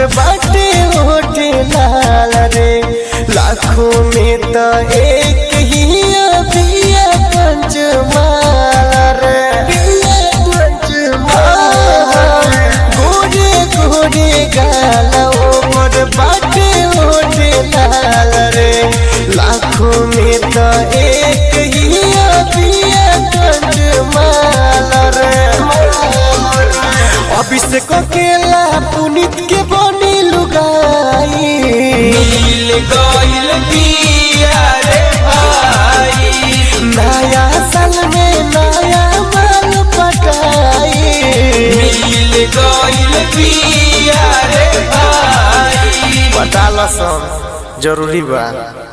बाटे होटे लाल रे लाखों में तो एक ही बिया पंचमाल रे बिया पंचमाल गोरे गोरे गाल ओमर बाटे होटे लाल रे लाखों में तो एक ही बिया पंचमाल रे अभिषेक केला पुनीत के बनी लुगाई मिल गइल बिया रे भाई नया साल में नया माल पटाई मिल गइल बिया रे भाई पटाला सब जरूरी बा